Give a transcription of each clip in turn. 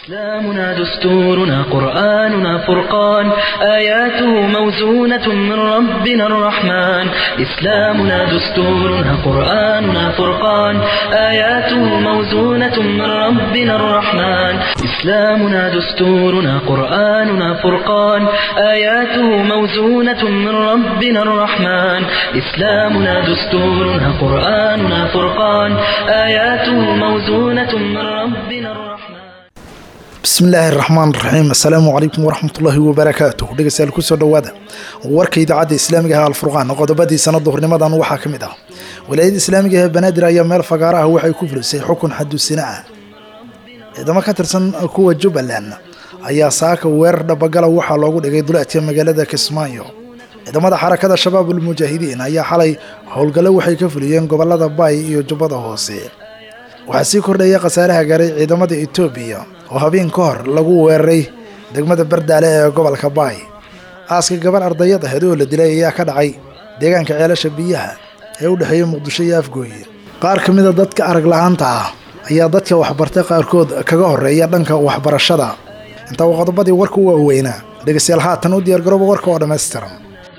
إسلامنا دستورنا قرآننا فرقان آياته موزونة من ربنا الرحمن إسلامنا دستورنا قرآننا فرقان آياته موزونة من ربنا الرحمن إسلامنا دستورنا قرآننا فرقان آياته موزونة من ربنا الرحمن إسلامنا دستورنا قرآننا فرقان آياته موزونة من ربنا الرحمن bismi illaahi raxmaan raxiim assalaamu calaykum waraxmatullaahi wabarakaatuh dhegeystayaal kusoo dhowaada warka idaacadda islaamiga ah alfurqaan qodobadii sanada hornimadan waxaa ka mid ah walaayada islaamiga ee banaadir ayaa meel fagaara ah waxay ku fulisay xukun xadusina ah ciidamo ka tirsan kuwa jubbaland ayaa saaka weerar dhabagala waxaa loogu dhigay duleedka magaalada kismaayo ciidamada xarakada shabaabul mujaahidiin ayaa xalay howlgallo waxay ka fuliyeen gobolada baay iyo jubbada hoose waxaa sii kordhaya khasaaraha gaaray ciidamada etoobiya oo habeen ka hor lagu weeraray degmada bardaale ee gobolka baay aaska gabar ardayad aheed oo la dilay ayaa ka dhacay deegaanka ceelasha biyaha ee u dhexeeya muqdisho iyo afgooye qaar ka mida dadka arag la-aanta ah ayaa dadka waxbartay qaarkood kaga horeeya dhanka waxbarashada intaa uu qodobadii warka u waaweynaa dhegeystayaal haatan u diyaargarooba warka oo dhammaystiran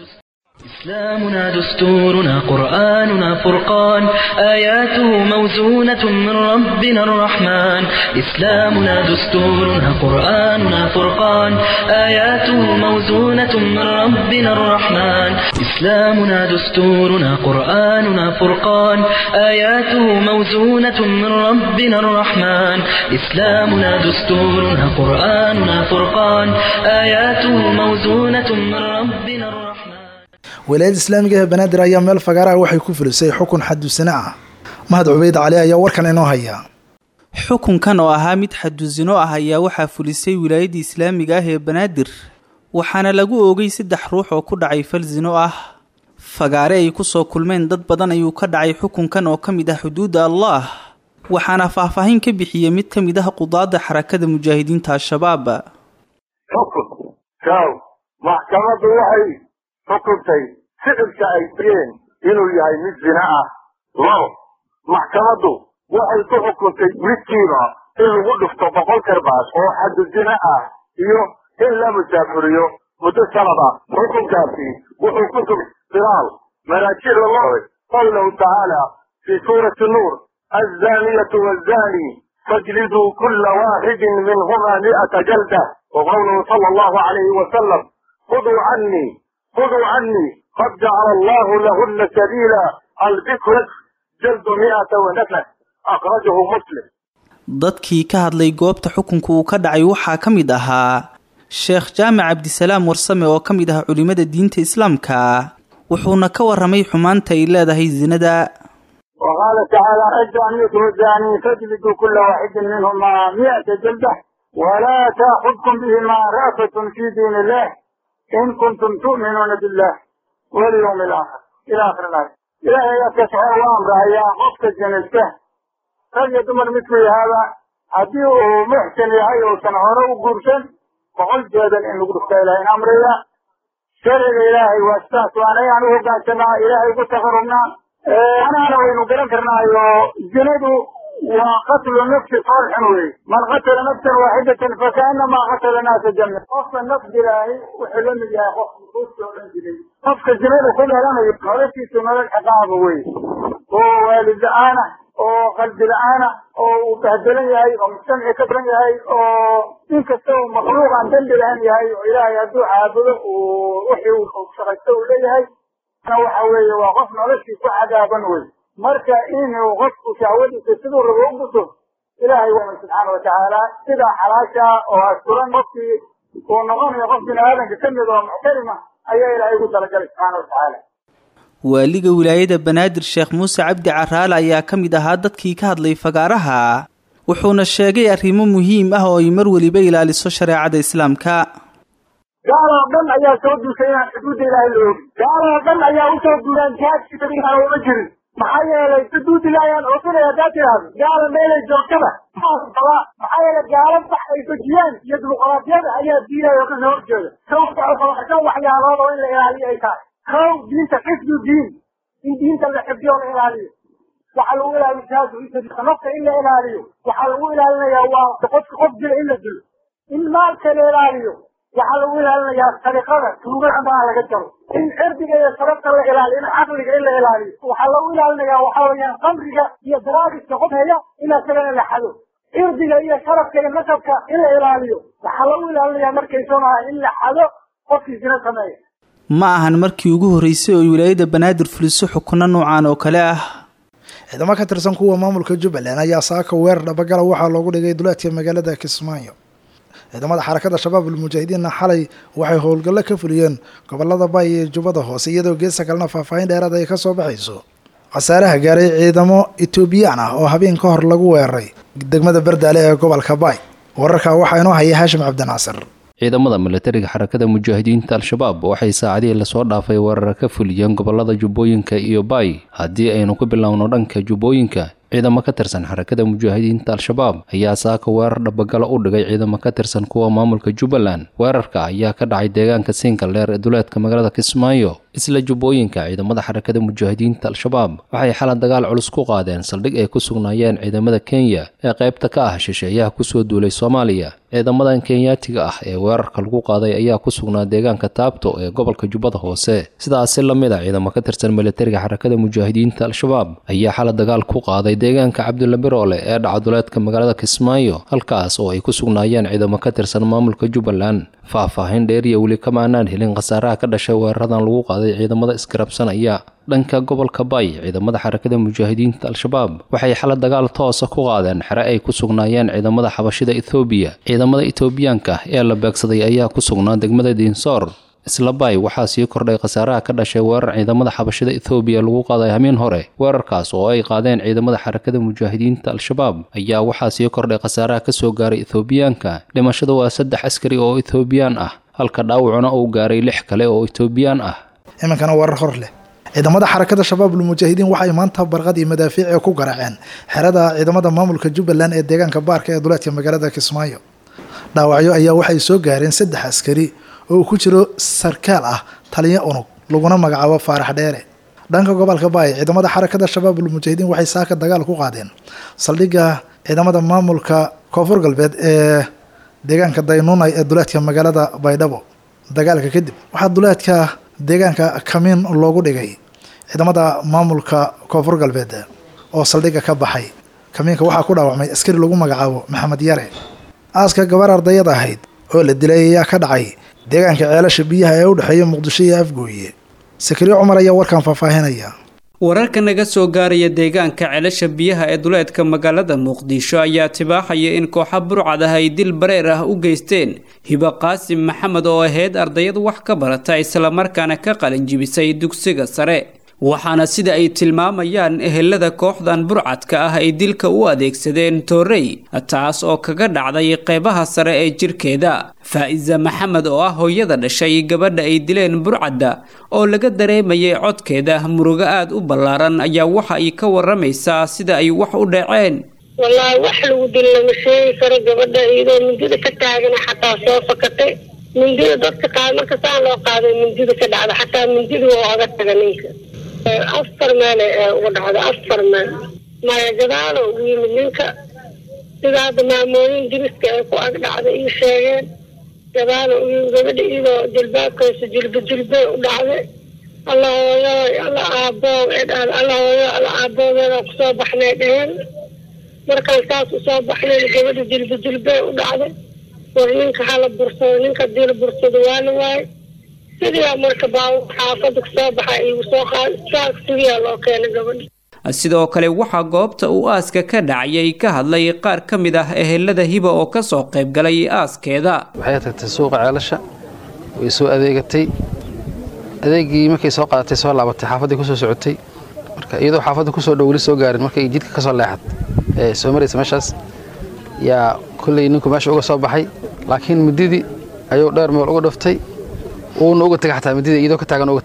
إسلامنا دستورنا قرآننا فرقان آياته موزونة من ربنا الرحمن إسلامنا دستورنا قرآننا فرقان آياته موزونة من ربنا الرحمن إسلامنا دستورنا قرآننا فرقان آياته موزونة من ربنا الرحمن إسلامنا دستورنا قرآننا فرقان آياته موزونة من ربنا الرحمن walaayada islaamiga ee banaadir ayaa meel fagaaraha waxay ku fulisay xukun xadusina ah mahad cubeyd cali ayaa warkan inoo haya xukunkan oo ahaa mid xadusino ah ayaa waxaa fulisay wilaayadda islaamiga ah ee banaadir waxaana lagu oogay saddex ruux oo ku dhacay fal zino ah fagaare ay kusoo kulmeen dad badan ayuu ka dhacay xukunkan oo ka mid ah xuduudda allah waxaana faahfaahin ka bixiyey mid ka mid ah qudaada xarakada mujaahidiinta al-shabaab xukuntay ficilka ay direen inuu yahay mid zina ah labo maxkamaddu waxay ku xukuntay midkiiba in lagu dhufto boqol karbaas oo xaddu zina ah iyo in la musaafuriyo muddo sanad ah xukunkaasi wuxuu ku sugay bilaal manaajicda loo qawlahu tacaala fii suurati nuur azzaaniyatu waazzaani fajliduu kulla waaxidin minhumaa mi'ata jalda wa qawluhu sala allahu calayhi wasalam khuduu cannii خذوا عني قد جعل الله لهن سبيلا البكر جلد مئة ونفس أخرجه مسلم dadkii ka hadlay goobta xukunka uu ka dhacay waxaa ka mid ahaa sheekh jaamac cabdisalaam warsame oo ka mid ah culimada diinta islaamka wuxuuna ka waramay xumaanta ay leedahay zinada وقال تعالى الزانية والزاني فاجلدوا كل واحد منهما مئة جلدة ولا تأخذكم بهما رأفة في دين الله in kuntum tu'minuuna billah walyawmi alaakhir ila akhir ilaaya ilaahay askasxoo u amrahayaa qofka jinaysta rag iyo dumar midku yahaaba haddii uu muxsin yahay uusan hore u guursan boqol jeedal in lagu dhufta ilahay in amraya sharciga ilaahay waa sidaas waana inaan u hoggaansanaa ilaahay ugu taqarubnaa anaana waynu garan karnaayo zinadu waa qatlu nafsi foolxun wey man qatala nafsan waaxidatan fakaanamaa qatala naasa jami qofka naf dilaahi wuxuu la mid yahay qof ruuska odhan jiray qofka zinada ku dhalanayo noloshiisu nolol ciqaaba wey oo waalid la-aana oo qalbi la-aana oo uu bahdelan yahay oo mujtamaci ka daran yahay oo inkasta uu makhluuq aan dambi lahan yahay oo ilaahay hadduu caabudo uu wixii uu shaqaysto uu leeyahay waxa weeye waa qof noloshii ku cadaaban wey marka inuu qofku shahwadiisa siduu rabo u guto ilaahay waamay subxaana watacaala sidaa xalaasha oo asturan qofkii uu noqonayo qof bini aadanka ka mid oo muxtarima ayaa ilaahay ugu talagalay subxaana watacaala waaliga wilaayada banaadir sheekh muuse cabdi caraale ayaa ka mid ahaa dadkii ka hadlay fagaaraha wuxuuna sheegay arrimo muhiim ah oo ay mar weliba ilaaliso shareecada islaamka gaaloo dhan ayaa soo duusay inaan xuduudda ilaahay la oogin gaaloo dhan ayaa usoo duulaan jihaadkiisa inaan uma jirin maxaa yeelay xuduud ilaahay aan oofinaya haddaad tidhaahdo gaala meelay joogtada maxaa maxaa yeelay gaalo sax ay dejiyaan iyo dimuqraadiyada ayaa diinaya oo kasoo horjeeda shan waxyaalood oo in la ilaaliyo ay tahay kow diinta xifdu diin in diinta la xifdiyo la ilaaliyo waxaa lagu ilaalin jihaadu fi sabiil nafta in la ilaaliyo waxaa lagu ilaalinayaa waa qofka qof dila in la dilo in maalka la ilaaliyo waxaa lagu ilaalinayaa sariqada tuugada maa laga jaro in cirdiga iyo sababta la ilaaliyo in caqliga in la ilaaliyo waxaa lagu ilaalinayaa waxaa weeyaan qamriga iyo daraagiska qof haya in asagana la xado cirdiga iyo sharafka iyo nasabka in la ilaaliyo waxaa lagu ilaalinayaa markay soomaha in la xado qofkii sina sameeya ma ahan markii ugu horreysay oo wilaayada banaadir fuliso xukuno noocan oo kale ah ciidamo ka tirsan kuwa maamulka jubbaland ayaa saaka weerar dhabagala waxaa loogu dhigay duleedka magaalada kismaayo ciidamada xarakada shabaab almujaahidiinna xalay waxay howlgallo ka fuliyeen gobolada bay iyo jubbada hoose iyadoo geesta kalena faahfaahin dheeraad ay ka soo baxayso khasaaraha gaaray ciidamo etoobiyaan ah oo habeen ka hor lagu weeraray degmada bardaale ee gobolka bay wararka waxaa inoo haya haashim cabdinaasir ciidamada milatariga xarakada mujaahidiinta al-shabaab waxay saacadihii lasoo dhaafay weerar ka fuliyeen gobolada jubbooyinka iyo baay haddii aynu ku bilowno dhanka jubbooyinka ciidamo ka tirsan xarakada mujaahidiinta al-shabaab ayaa saaka weerar dhabagalo u dhigay ciidamo ka tirsan kuwa maamulka jubbaland weerarka ayaa ka dhacay deegaanka siinkaldheer ee duleedka magaalada kismaayo isla jubbooyinka ciidamada xarakada mujaahidiinta al-shabaab waxay xalad dagaal culus ku qaadeen saldhig ay ku sugnaayeen ciidamada kenya ee qaybta ka ah shisheeyaha kusoo duulay soomaaliya ciidamadan kenyaatiga ah ee weerarka lagu qaaday ayaa ku sugnaa deegaanka taabto ee gobolka jubbada hoose sidaasi la mid a ciidamo ka tirsan milatariga xarakada mujaahidiinta al-shabaab ayaa xalad dagaal ku qaaday deegaanka cabdulla biroole ee dhacaduleedka magaalada kismaayo halkaas oo ay ku sugnaayeen ciidamo ka tirsan maamulka jubbaland faahfaahin dheeriya weli kamaanaan helin khasaaraha ka dhashay weeraradan lagu qaaday ciidamada iskarabsanaya dhanka gobolka bay ciidamada xarakada mujaahidiinta al-shabaab waxay xalad dagaal toosa ku qaadeen xere ay ku sugnaayeen ciidamada xabashida ethoobiya ciidamada etoobiyaanka ee la beegsaday ayaa ku sugnaa degmada diinsoor isla bay waxaa sii kordhay khasaaraha ka dhashay weerar ciidamada xabashida ethoobiya lagu qaaday hamiin hore weerarkaas oo ay qaadeen ciidamada xarakada mujaahidiinta al-shabaab ayaa waxaa sii kordhay khasaaraha kasoo gaaray ethoobiyaanka dhimashada waa saddex askari oo etoobiyaan ah halka dhaawacuna uu gaaray lix kale oo etoobiyaan ah iminkana warar hor leh ciidamada xarakada shabaab almujaahidiin waxay maanta barqad iyo madaafiic ee ku garaaceen xerada ciidamada maamulka jubbaland ee deegaanka baarka ee duleedka magaalada kismaayo dhaawacyo ayaa waxay soo gaareen saddex askari oo uu ku jiro sarkaal ah taliyo unug laguna magacaabo faarax dheere dhanka gobolka baay ciidamada xarakada shabaab almujaahidiin waxay saaka dagaal ku qaadeen saldhigga ciidamada maamulka koonfur galbeed ee deegaanka daynuunay ee duleedka magaalada baydhabo dagaalka kadib waxaa duleedka deegaanka kamiin loogu dhigay ciidamada maamulka koonfur galbeed oo saldhigga ka baxay kamiinka waxaa ku dhaawacmay askari lagu magacaabo maxamed yare aaska gabar ardayad ahayd oo la dilay ayaa ka dhacay deegaanka ceelasha biyaha ee u dhexeeya muqdisho iyo afgooye sakariyo cumar ayaa warkan faahfaahinaya wararka naga soo gaaraya deegaanka ceelasha biyaha ee duleedka magaalada muqdisho ayaa tibaaxaya in kooxa burcad ah ay dil bareer ah u geysteen hibo qaasim maxamed oo ahayd ardayad wax ka barata islamarkaana ka qalinjibisay dugsiga sare waxaana sida ay tilmaamayaan ehelada kooxdan burcadka ah ay dilka u adeegsadeen toorey taas oo kaga dhacday qeybaha sare ee jirkeeda faa'iza maxamed oo ah hooyada dhashay gabadha ay dileen burcadda oo laga dareemayay codkeeda murugo aad u ballaaran ayaa waxa ay ka waramaysaa sida ay wax u dhaceen wallaahi wax lagu dil lama sheegi karo gabadha iyadoo mindida ka taagana xataa soo fakatay mindida dadka qaad marka saan loo qaaday mindida ka dhacda xataa mindida waa oga taga ninka afar meel uga dhacda afar meel maya gadaalo ugu yimid ninka sida hadda maamooyin diriska ay ku ag dhacday ii sheegeen gadaalo ugu yimid gabadha iyadoo jilbaabkaysa jilba jilbay u dhacday alla hooyo alla aabboog ee dhahda alla hooyo alla aabboogeeda kusoo baxnay dheheen markaan saas usoo baxnayn gabadha jilba jilbay u dhacday war ninka hala bursado ninka dii la bursado waa la waayay sidiyaa marka baawur xaafada kasoo baxa igu soo qaad saas sidiyaa loo keenay gabadha sidoo kale waxaa goobta uu aaska ka dhacayay ka hadlay qaar ka mid ah ehelada hiba oo kasoo qayb galay aaskeeda waxay tagtay suuqa ceelasha way soo adeegatay adeegii markay soo qaadatay soo laabatay xaafaddii kusoo socotay marka iyadoo xaafadda kusoo dhow weli soo gaarin markay jidka ka soo leexad ee soo maraysa meeshaas yaa kolley ninku meesha uga soo baxay laakiin mididii ayuu dheer meel uga dhuftay uuna uga tegay xataa midida iyadoo ka taagan uga tegay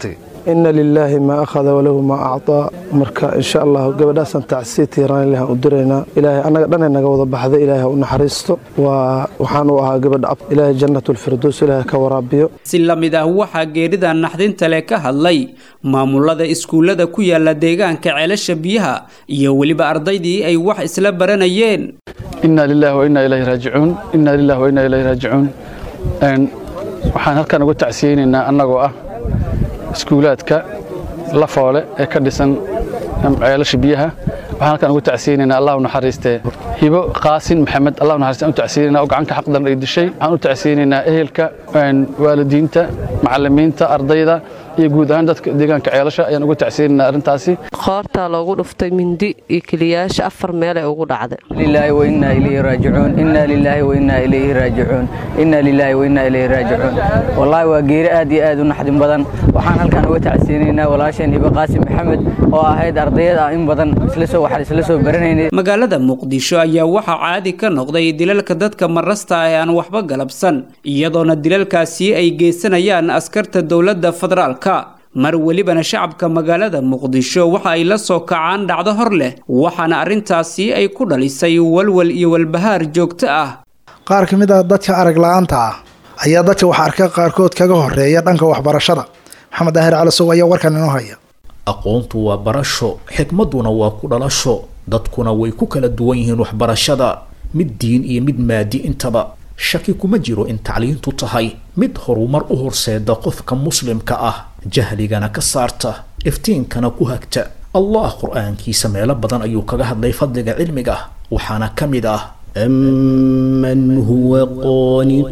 ina lilaahi maa akhada walahu maa acطaa marka insha allahu gabadhaasaan tacsii tiiraan ilaah u diraynaa ilaahay annaga dhanay naga wada baxday ilaahay ha u naxariisto waa waxaan u ahaa gabadha ab ilaahay jannatulfirdows ilaahay ka waraabiyo si la mid ah waxaa geerida naxdinta leh ka hadlay maamulada iskuullada ku yaala deegaanka ceelasha biyaha iyo weliba ardaydii ay wax isla baranayeen inna lillahi wa inna ilayhi raajicuun inna lillahi wa inna ilayhi raajicuun waxaan halkan uga tacsiyeynaynaa annagoo ah iskuulaadka lafoole ee ka dhisan ceelasha biyaha waxaan halkan uga tacsiyeynaynaa allah u naxariistee hibo qaasin maxamed allah u naxariiste aan u tacsiyeynaynaa oo gacanka xaqdan ay dishay waxaan u tacsiyeynaynaa ehelka waalidiinta macallimiinta ardayda iyo guud ahaan dadka deegaanka ceelasha ayaan uga tacsiyeynaynaa arrintaasi qoortaa loogu dhuftay mindi iyo keliyaasha afar meelay ugu dhacday lilaahi wa innaa ilayhi raajicuun innaa lilaahi wa innaa ilayhi raajicuun innaa lilaahi wa innaa ilayhi raajicuun wallaahi waa geeri aad iyo aad u naxdin badan waxaan halkan uga tacsiyeynaynaa walaasheen hibo qaasim maxamed oo ahayd ardayad ah in badan isla soo waxaan isla soo baranaynay magaalada muqdisho ayaa waxaa caadi ka noqday dilalka dadka marasta ah ee aan waxba galabsan iyadoona dilalkaasi ay geysanayaan askarta dowladda federaalka mar welibana shacabka magaalada muqdisho waxa ay la soo kacaan dhacdo hor leh waxaana arrintaasi ay ku dhalisay walwal iyo walbahaar joogto ah qaar ka mid ah dadka arag la-aanta ah ayaa dadka wax arka qaarkood kaga horeeya dhanka waxbarashada maxamed daahir calasow ayaa warkan inoo haya aqoontu waa barasho xikmadduna waa ku dhalasho dadkuna way ku kala duwan yihiin waxbarashada mid diin iyo mid maadi intaba shaki kuma jiro in tacliintu tahay mid horumar u horseeda qofka muslimka ah jahligana ka saarta iftiinkana ku hagta allah qur-aankiisa meelo badan ayuu kaga hadlay fadliga cilmiga waxaana ka mid ah أمن هو قانت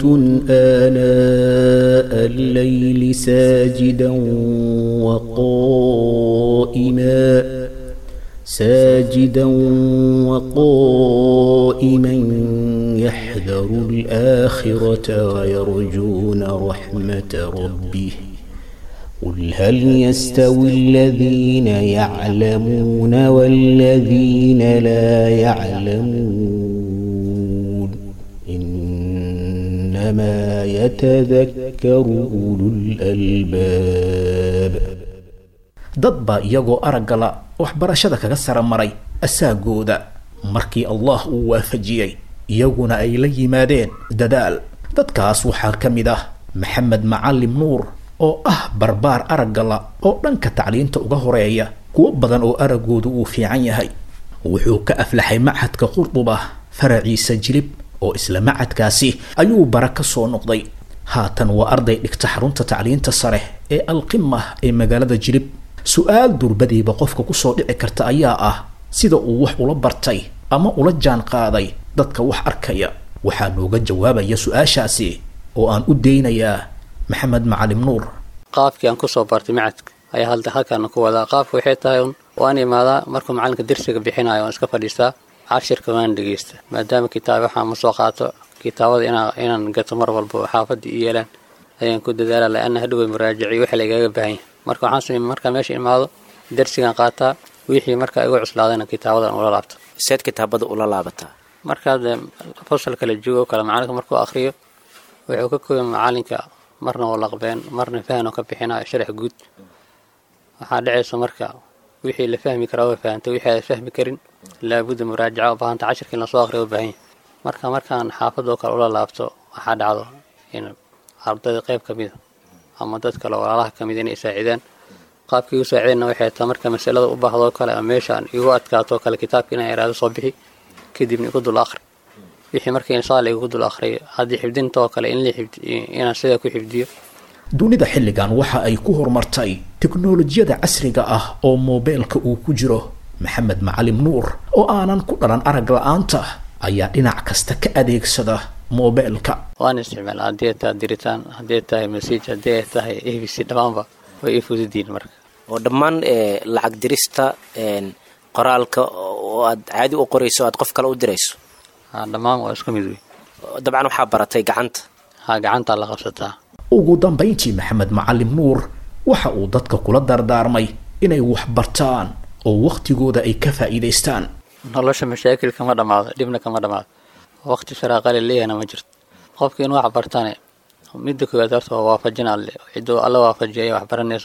آناء الليل ساجدا وقائما ساجدا وقائما يحذر الآخرة ويرجون رحمة ربه قل هل يستوي الذين يعلمون والذين لا يعلمون إنما يتذكر أولو الألباب dad baa iyagoo araggala waxbarashada kaga sara maray asaagooda markii allah uu waafajiyey iyaguna ay la yimaadeen dadaal dadkaas waxaa ka mid ah maxamed macalim nuur oo ah barbaar araggala oo dhanka tacliinta uga horeeya kuwo badan oo araggoodu uu fiican yahay wuxuu ka aflaxay machadka qurduba faraciisa jilib oo isla macadkaasi ayuu bara ka soo noqday haatan waa arday dhigta xarunta tacliinta sare ee alqima ee magaalada jilib su-aal durbadiiba qofka kusoo dhici karta ayaa ah sida uu wax ula bartay ama ula jaan qaaday dadka wax arkaya waxaa nooga jawaabaya su-aashaasi oo aan u daynayaa maxamed macalim nuur qaabkii aan kusoo bartay macadka ayaa halda halkaana ku wadaa qaabka waxay tahay un waan imaadaa markuu macalinka dersiga bixinayo waan iska fadhiistaa cashirka waan dhegeysta maadaama kitaab waxaan ma soo qaato kitaabada inaa inaan gato mar walba xaafadii i yeelaan ayaan ku dadaala la-ana hadhowe muraajiciyo waxa lagaga baahan yahay marka waxaan sameeyey markaa meesha imaado dersigan qaataa wixii markaa igu cuslaadayna kitaabadan ula laabto seed kitaabada ula laabataa markaa dee fasal kala joogo kale macalinka markuu akriyo wuxuu ka kooya macalinka marna oo laqbeen marna fahan oo ka bixinayo sharax guud waxaa dhacaysa marka wixii la fahmi karaa waa fahantay wixii aad fahmi karin laabudda muraajaca u baahanta cashirka in lasoo akriyo u baahan yahay marka markaan xaafadoo kale ula laabto waxaa dhacdo in ardayda qayb ka mida ama dad kale walaalaha ka mida inay saacidaan qaabkii igu saacideenna waxay tahay marka masalada u baahdoo kale ama meeshaan igu adkaatoo kale kitaabka inaan iraado soo bixi kadibna igu dul akhri wixii marka insaal igu dul akhriyo haddii xifdintoo kale in inaan sidaa ku xifdiyo dunida xilligan waxa ay ku horumartay teknolojiyada casriga ah oo moobeelka uu ku jiro maxamed macalim nuur oo aanan ku dhalan arag la-aanta ayaa dhinac kasta ka adeegsada moobeelka waan isticmaala haddii ay tahay diritaan haddii ay tahay message haddii ay tahay a b c dhammaanba way ii fududiin marka oo dhammaan lacag dirista qoraalka oo aad caadi u qorayso aad qof kale u dirayso dhammaan waa isku mid wey dabcan waxaa baratay gacanta ha gacantaa la qabsataa ugu dambayntii maxamed macalim nuur waxa uu dadka kula dardaarmay inay wax bartaan oo wakhtigooda ay ka faa'iidaystaan nolosha mashaakil kama dhammaado dhibna kama dhammaado waqti sharaaqale leeyahna ma jirto qofka in wax bartane midda koowaad horta waa waafajin alle ciduu alla waafajiya wax baranayso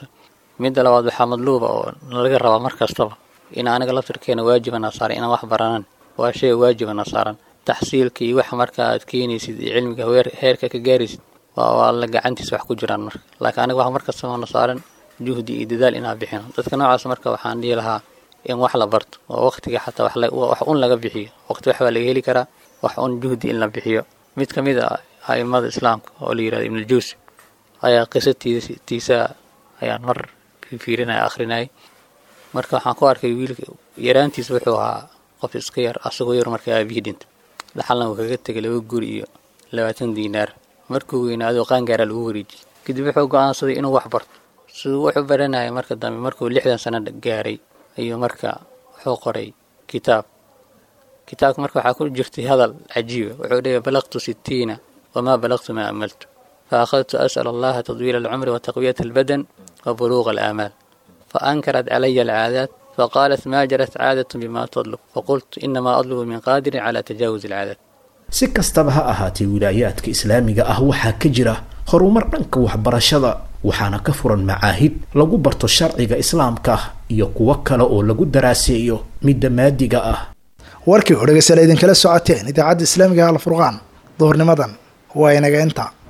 midda labaad waxaa madluuba oo nalaga rabaa mar kastaba in aniga laftirkeena waajibana saaran inaan wax baranan waa shay waajibana saaran taxsiilka iyo waxa marka aad keenaysid iyo cilmiga heerka ka gaaraysid waa waa la gacantiisa wax ku jiraan marka laakiin aniga wax mar kastaba na saaran juhdi iyo dadaal inaan bixino dadka noocaas marka waxaan dhihi lahaa in wax la barto oo waqtiga xataa wax wax un laga bixiyo waqti wax baa laga heli karaa wax un juhdi in la bixiyo mid ka mid a a'immada islaamka oo la yirahdo ibnuljuusi ayaa qisatiisa ayaan mar fiirinaya akhrinayay marka waxaan ku arkay wiilka yaraantiisa wuxuu ahaa qof iska yar asagoo yar marka aabihii dhintay dhaxalna uu kaga tegay laba guri iyo labaatan diinaar markuu weynaado qaangaaraa lagu wareejiyey kadib wuxuu go-aansaday inuu wax barto siduu wuxuu baranayay marka dambe markuu lixdan sano gaaray ayuu marka wuxuu qoray kitaab kitaabka marka waxaa ku jirtay hadal cajiiba wuxuu leeyahy balaqtu sittiina wamaa balaqtu maa amaltu فأخذت أسأل الله تطويل العمر وتقوية البدن وبلوغ الآمال فأنكرت علي العادات فقالت ما جرت عادة بما تطلب فقلت إنما أطلب من قادر على تجاوز العادات si kastaba ha ahaatee wilaayaadka islaamiga ah waxaa ka jira horumar dhanka waxbarashada waxaana ka furan macaahid lagu barto sharciga islaamka iyo kuwo kale oo lagu daraaseeyo midda maadiga ah warkii oo dhegeystayaal idinkala socoteen idaacadda islaamiga alfurqaan duhurnimadan waa inaga inta